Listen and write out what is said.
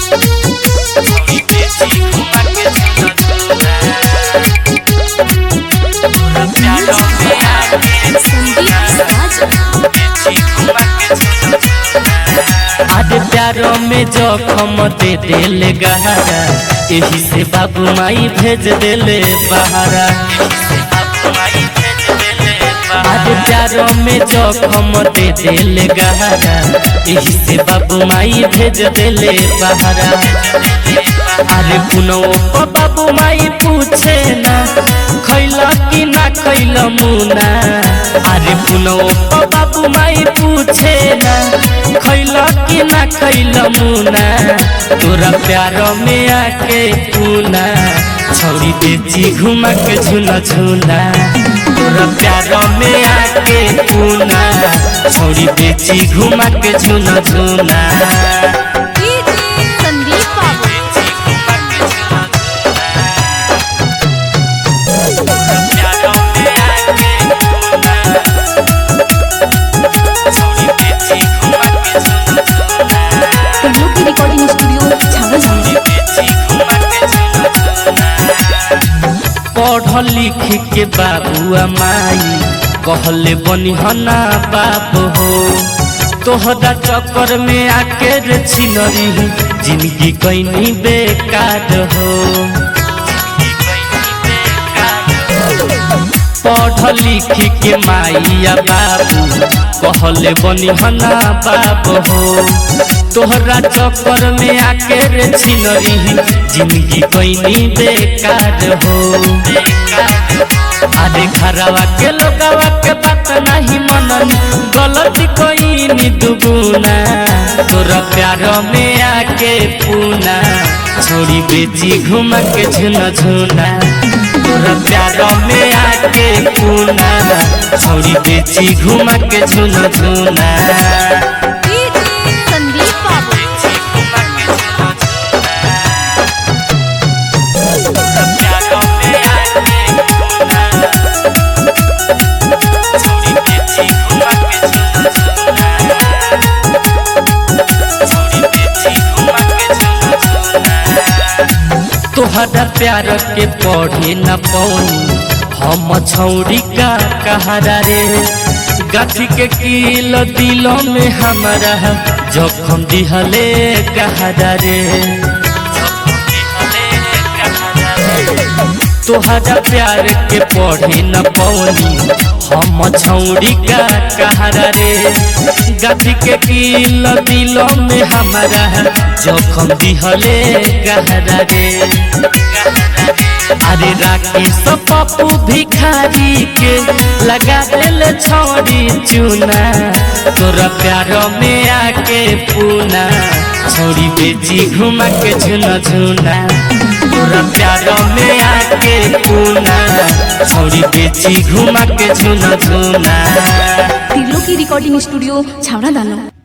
आज प्यारो में जोखम दे दिल गहरा यही से बाबू माई भेज दिले बहारा आज प्यारो में जोखम दे दिल गहरा यही से बाबू माई भेज दिले बहारा अरे पुनो बाबू माई पूछे ना खैला कि ना खैला मुना अरे पुनो बाबू माई पूछे ना खैला कि ना खैला मुना तोरा प्यार में आके पूना छौरी बेची घुमा के झुना झुना तोरा प्यार में आके पूना छौरी बेची घुमा के झुना झुना संदीप बाबू टिल्लू की रिकॉर्डिंग स्टूडियो छावा जाना पढ़ लिख के बाबुआ माई कहले बनिहना बाप हो तोहरा चक्कर में आके रे छिनरी जिंदगी कैनी बेकार हो पढ़ लिख के माइया बाबू कहले बनिहना बाप हो तोहरा चक्कर में आके रे छिनरी जिंदगी कैनी बेकार हो अरे घरवा के लोगवा के बात नहीं मनन गलती कोई दुगुना तोरा प्यार में आके पूना छोड़ी बेची घुमा के झुना झुना तोरा प्यार में आके पूना छोड़ी बेची घुमा के झुना झुना संदीप बाबू तोहरा प्यार के पढ़े न पौनी हम छौरी का कहारा रे गाछी के किल दिलों में हमारा जखम दिहले कहारा रे तोहरा प्यार के पढ़े न पौनी हम छौरी का कहारा रे गाछी के किल दिलों में हमारा जखम दिहले कहारा रे अरे राकेश पप्पू भिखारी के लगा दिल छोड़ी चूना तोरा प्यार में आके पूना छोड़ी बेची घुमा के झुना झुना तोरा प्यार में आके पूना छोड़ी बेची घुमा के झुना झुना टिल्लू की रिकॉर्डिंग स्टूडियो छावड़ा दानो